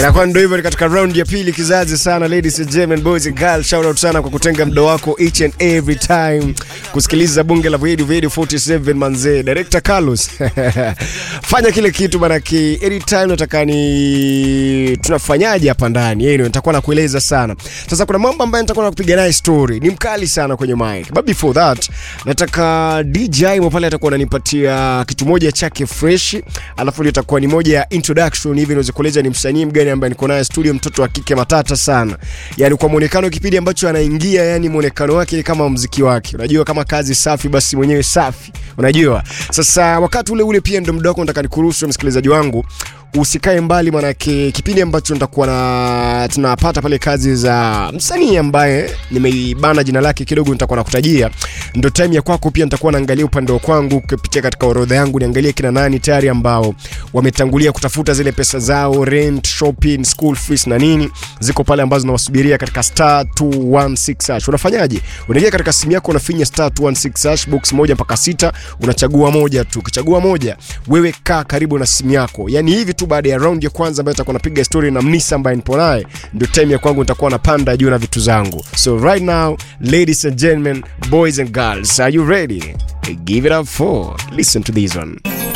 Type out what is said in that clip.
Inakuwa ndio hivyo katika round ya pili kizazi sana ladies and gentlemen boys and girls shout out sana kwa kutenga muda wako each and every time kusikiliza bunge la Video Video 47 manze director Carlos fanya kile kitu manaki anytime nataka ni tunafanyaje hapa ndani yeye ndio nitakuwa nakueleza sana sasa kuna mambo ambayo nitakuwa nakupiga naye story ni mkali sana kwenye mic but before that nataka DJ Mopale atakuwa ananipatia kitu moja chake fresh alafu ndio itakuwa ni moja ya introduction hivi niweze kueleza ni msanii mgani ambaye niko naye studio mtoto wa kike matata sana yani kwa muonekano kipindi ambacho anaingia yani muonekano wake ni kama mziki wake unajua kama kazi safi basi mwenyewe safi unajua sasa wakati ule ule pia ndo muda wako nataka nikuruhusu msikilizaji wangu usikae mbali manake kipindi ambacho nitakuwa na tunapata pale kazi za msanii ambaye nimeibana jina lake kidogo nitakuwa nakutajia ndo time ya kwako pia nitakuwa naangalia upande wa kwangu kupitia katika orodha yangu niangalie kina nani tayari ambao wametangulia kutafuta zile pesa zao rent shopping school fees na nini ziko pale ambazo nawasubiria katika star 216 hash unafanyaje unaingia katika simu yako unafinya star 216 hash box moja mpaka sita unachagua moja tu ukichagua moja wewe kaa karibu na simu yako yani hivi tu baada ya round ya kwanza ambayo nitakuwa napiga story na mnisa ambaye nipo naye ndio time ya kwangu nitakuwa napanda juu na vitu zangu so right now ladies and gentlemen boys and girls are you ready give it up for listen to this one